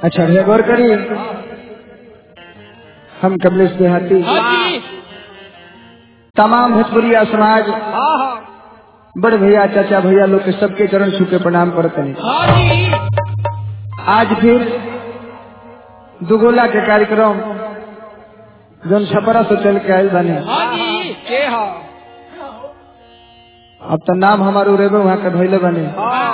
अच्छा भैया गौर करिए हम कमलेश देहाती हाँ जी तमाम भोजपुरिया समाज हाँ हाँ बड़ भैया चाचा भैया लोग के सबके चरण छू के प्रणाम करते हैं हाँ जी आज फिर दुगोला के कार्यक्रम जौन छपरा से चल के आयल बने हाँ जी के हाँ अब तो नाम हमारे उरेबे वहाँ के धैले बने हाँ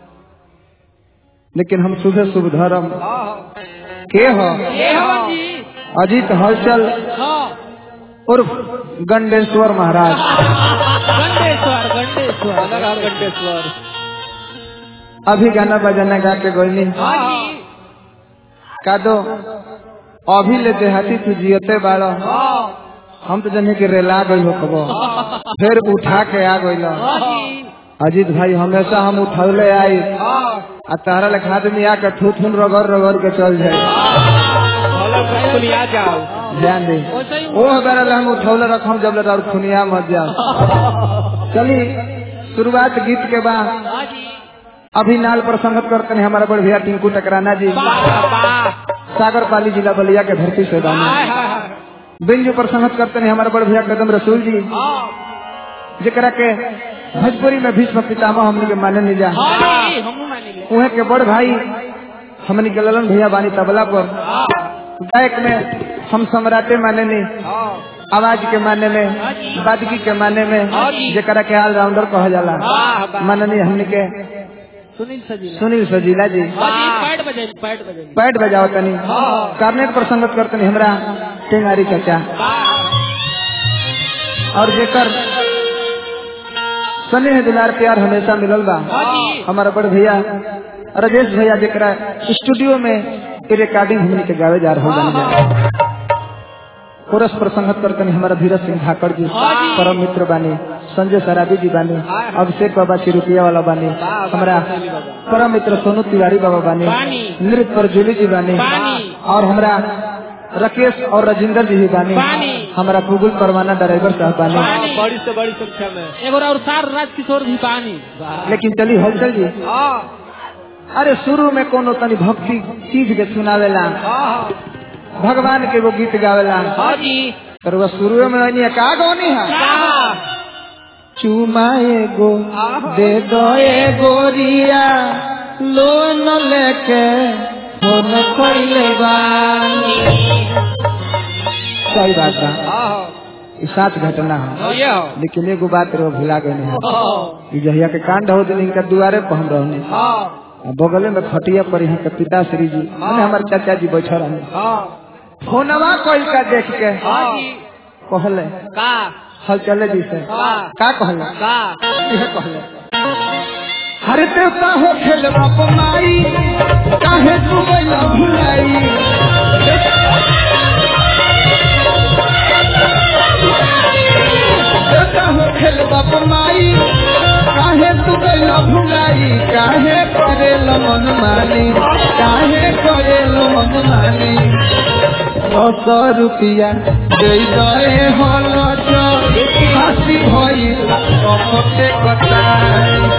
लेकिन हम शुभ शुभ धर्म हाँ के हो के हाँ जी अजीत हलचल हाँ उर्फ गंडेश्वर महाराज गंडेश्वर गंडेश्वर गंडेश्वर अभी गाना बजाना गा के गोइनी हाँ जी का दो अभी ले देहाती तू जियते बाड़ो हाँ हम तो जने के रेला गई हो कबो फिर उठा के आ गई हाँ जी अजीत भाई हमेशा हम उठौले आई हाँ आ तारा लेखा आदमी आके थू थून रगड़ रगड़ के चल जाए हेलो खुलिया जाओ ध्यान दे वैसे ही ओ बेरा हम उठौले रखम जब ले और खुनिया मत जाओ चली शुरुआत गीत के बाद हाँ जी अभी नाल पर संगत करते हैं हमारा बड़ भैया टिंकू टकराना जी वाह वाह सागर पाली जिला बलिया के धरती से दानी हाय हाय हाय बिंजू पर संगत करते हैं हमारे बड़ भैया कदम रसूल जी हाँ जरा के भोजपुरी में भीष्म पितामह हमने के माने नहीं जा हाँ जी हम माने ले उहे के बड़ भाई हमने के ललन भैया बानी तबला पर हाँ गायक में हम सम्राटे माने नहीं हाँ आवाज के माने में बादगी के माने में हाँ जी। जरा के ऑलराउंडर कहा जाला वाह वाह माननीय हमने के सुनील सजीला सुनील सजीला जी हाँ जी पैड बजे पैड बजे पैड बजाओ तनी कार्नेट पर संगत करते हमरा टेंगारी चाचा वाह और जेकर स्नेह दुलार प्यार हमेशा मिलल बा हाँ जी हमारा बड़ भैया राजेश भैया जरा स्टूडियो में ये रिकॉर्डिंग हमने के गावे जा रहा जाने कोरस पर संगत करते हैं हमारा धीरज सिंह ठाकर जी हाँ जी। परम मित्र बानी संजय सराबी जी बानी अभिषेक बाबा चिरुकिया वाला बानी हमारा परम मित्र सोनू तिवारी बाबा बानी बानी। नृत्य पर जूली जी बानी बानी। और हमारा राकेश और राजेंद्र जी भी बानी बानी। हमारा गूगल परवाना ड्राइवर साहब बानी पानी बड़ी से बड़ी संख्या में एगो और सार राजकिशोर भी पानी लेकिन चली हलचल जी हाँ अरे शुरू में कोनो तनी भक्ति चीज के सुनावेला हाँ भगवान के वो गीत गावेला हाँ जी तर वह शुरू में वही का गौनी है हाँ चुमा एगो दे दो ए गोरिया लोन लेके फोन कइले बानी सही बात बा हाँ ई साच घटना है हाँ ये हो लेकिन एगो बात रो भुला गए हैं हाँ ई जहिया के कांड हो दिन इनका दुआरे पर हम रहने हाँ आ बगले में खटिया पर यहाँ के पिताश्री जी माने हमारे चाचा जी बैठे रहे हाँ फोनवा कोई का देख के हाँ जी कहले का हल चले जी से हाँ का कहले का यह कहले हरे देवता हो खेल बाप माई काहे तू गइला भुलाई देवता हो खेल बाप माई काहे तू गइला भुलाई काहे करे मन मानी काहे करे मन मानी दस रुपया दे गए हल हसी भई कमते कटाई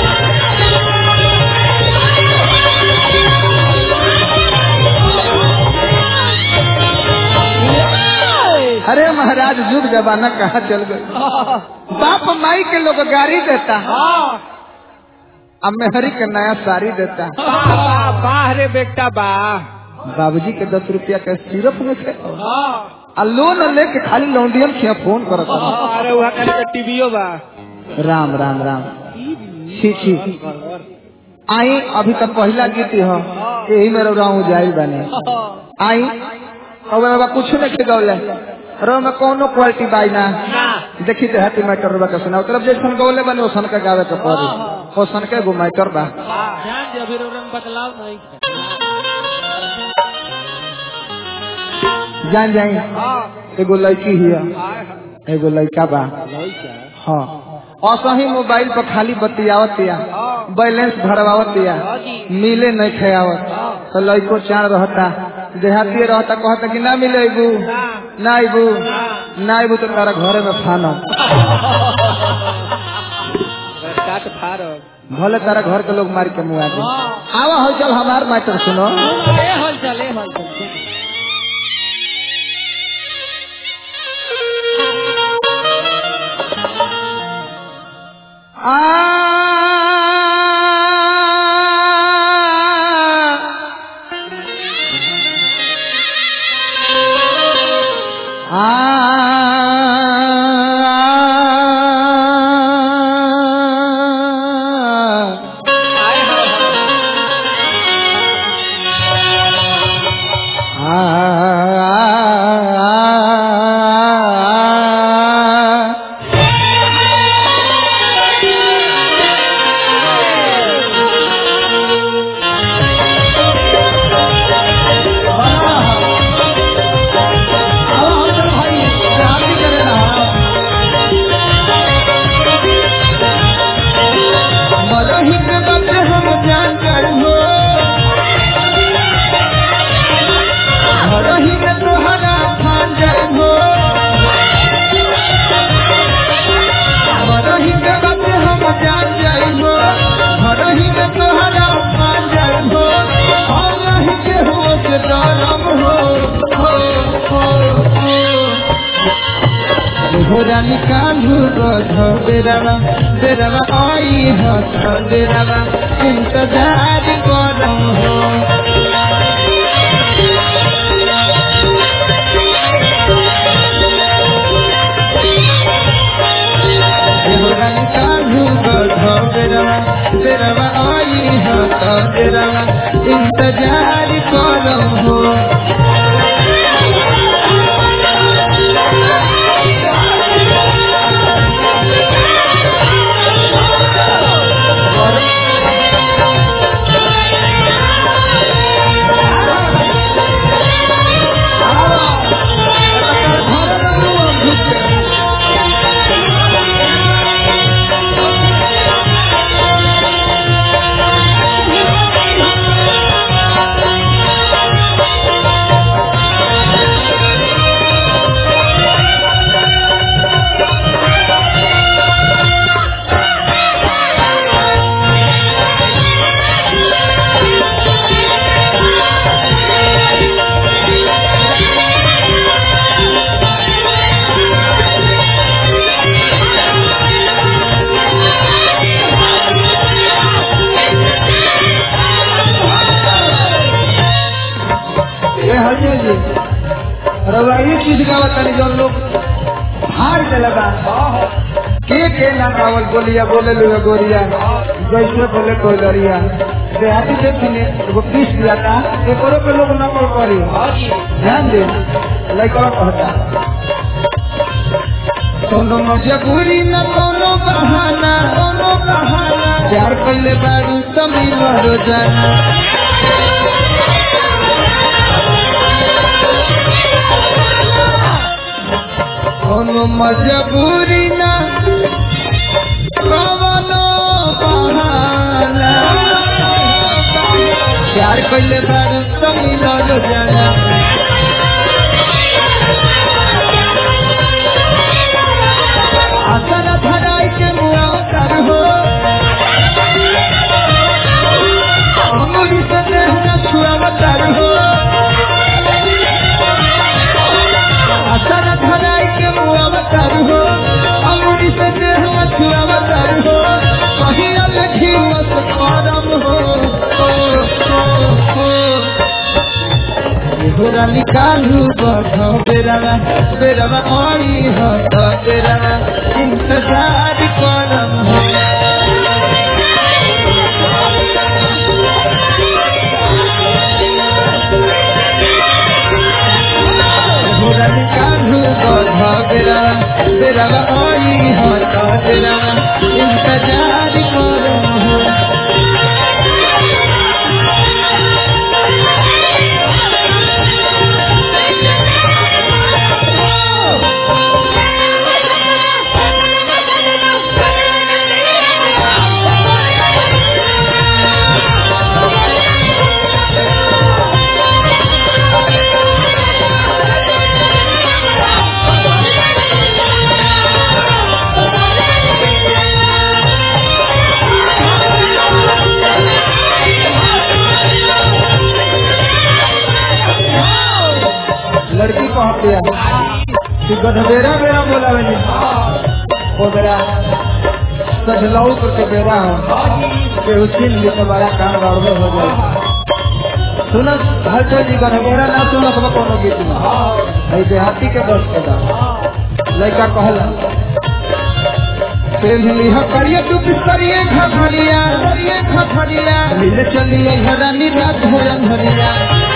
अरे महाराज युग जमाना कहाँ चल गए बाप माई के लोग गाड़ी देता हाँ अब मेहरी के नया साड़ी देता वाह वाह रे बेटा वाह बाबूजी के दस रुपया के सिरप में थे हाँ आ लोन लेके खाली लौंडियन खिया फोन करत रहा। अरे वहाँ का टीवीओ बा राम राम राम छी छी आई अभी तक पहला गीत हो यही मेरे राहू जाई बने आई अब बाबा कुछ नहीं गौले अरे में कोनो क्वालिटी बाई ना देखी तो हैप्पी मैटर रबा के सुनाओ तरफ जैसन गौले बने ओसन के गावे के पड़ी ओसन के गो मैटर बा ध्यान दे अभी रंग बदलाव नहीं जान जाई एगो लड़की हिया एगो लड़का बा हाँ असही मोबाइल पर खाली बतियावत या बैलेंस भरवावत या मिले नहीं खेयावत तो लड़को चाण रहता देहाती रहता कहता कि ना मिले अबू ना अबू ना अबू तो तारा घरे में फानो का काट फाड़ भले तारा घर के लोग मार के मुआ दे हाँ। आवा हो चल हमार मैटर सुनो ए हल चल ए हल चल आ आए मरही के बात हम जान कर हो मरही के तोहरा खान जाए हो मरही के बात हम जान जाए हो मरही के तोहरा खान जाए हो हम नहीं के हो से डरम हो हो हो हो घोड़ा निकालू गध बेरवा बेरवा आई हस बेरवा इंतजार करम हो घोड़ा निकालू गध बेरवा बेरवा आई हस बेरवा इंतजार करम हो ये हरिये जी रउआ ये चीज का बतानी जो लोग हार के लगा के के ना कावल बोलिया बोले लुए गोरिया जैसे बोले कोई लड़िया देहाती देखिने एगो पीस दिया था एकरो पे लोग नकल करी ध्यान दे लड़का कहता कोनो मजबूरी न कोनो बहाना कोनो बहाना प्यार कैले बारू तमिल रोजाना कोनो मजबूरी ना कवनो बहाना प्यार कैले बारू तमिल रोजाना आसन धराई के मुआ कर हो अमूरी से देह न छुआवतर हो आसन धराई के मुआ कर हो अमूरी से देह न छुआवतर हो कहिया लखी मत करम हो हो हो हो घोड़ा निकालू बध बेरवा बेरवा आई हो तो बेरवा इंतजार करम हो घोड़ा निकालू बध बेरवा बेरवा आई हो तो बेरवा इंतजार करम हो Thank you. गध बेरा बेरा बोलावे नहीं ओ बेरा सजलाऊ करके बेरा हो के उछिन ली तो बड़ा काम गड़बड़ हो जाए सुन हलचल जी गध बेरा ना सुन सब कोनो गीत में है देहाती के दस के दा लड़का कहला पेली ह करिए तू करिए घघरिया करिए घघरिया मिले चलिए हरानी रात हो अंधरिया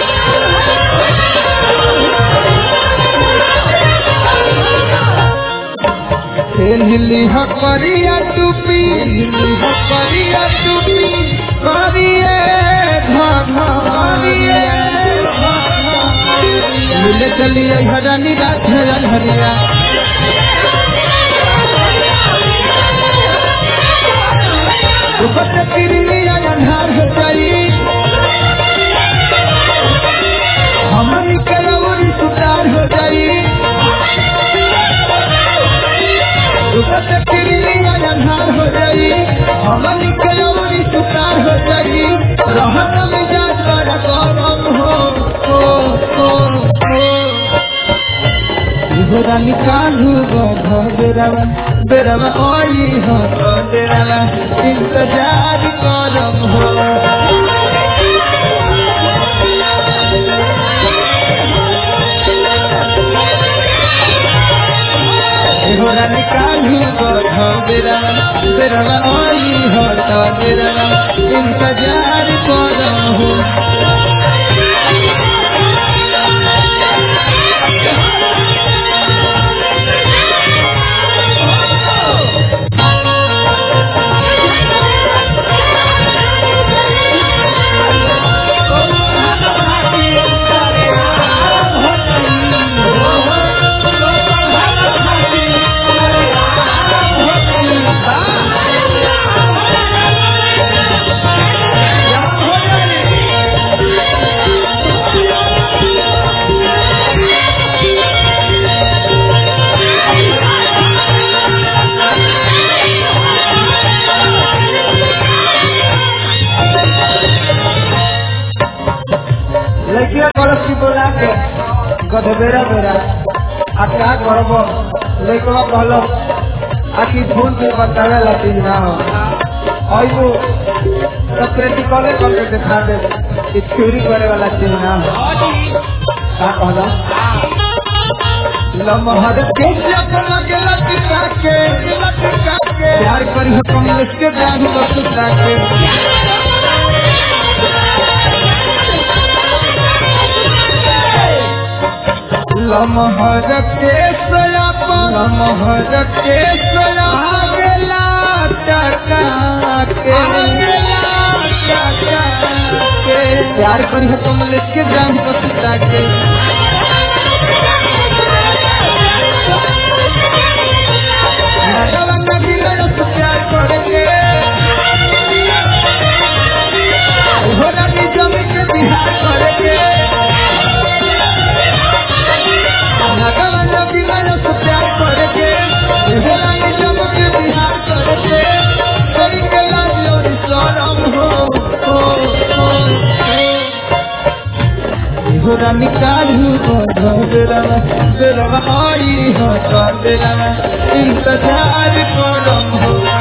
हिली ह करिया टूपी हिली ह करिया टूपी करिए घघरिया मिले चलिए हरानी रात हो अंधरिया ऊपर किरमिया अंधार हो जाई हमारी कलौरी सुतार हो जाई ऊपर किरमिया अंधार हो जाई हमारी कलौरी सुतार हो जाई रहत में जात बड़ा गरम हो हो हो हो घोड़ा निकालू गो बेरवा बेरवा ओई हो बेरवा इंतजार करम हो घोड़ा निकालू गो बेरवा बेरवा ओई हो बेरवा इंतजार करम हो लड़किया कलश की बोला के गधबेरा बेरा आ का करब लड़कवा कहल आखिर फोन पे बतावे ला चीज ना हो आइबो तो प्रैक्टिकले करके दिखा दे कि थ्योरी करे वाला चीज ना हो का कहला लमहर के अपना के लटका के लटका के प्यार करी हो कमलेश के दाढ़ी पर सुता के लमहर के सयापा लमहर के सया गेला टका के प्यार करी हो कमलेश के दाढ़ी पर सुता के नगवा नगीला तो प्यार करेंगे घोड़ा की जमी के बिहार करेंगे नगवा नगीला तो प्यार करेंगे घोड़ा की जमी के बिहार करेंगे करेंगे लाज और शरम हो हो हो घोड़ा निकालू बेरवा बेरवा आई हो बेरवा इंतजार करम हो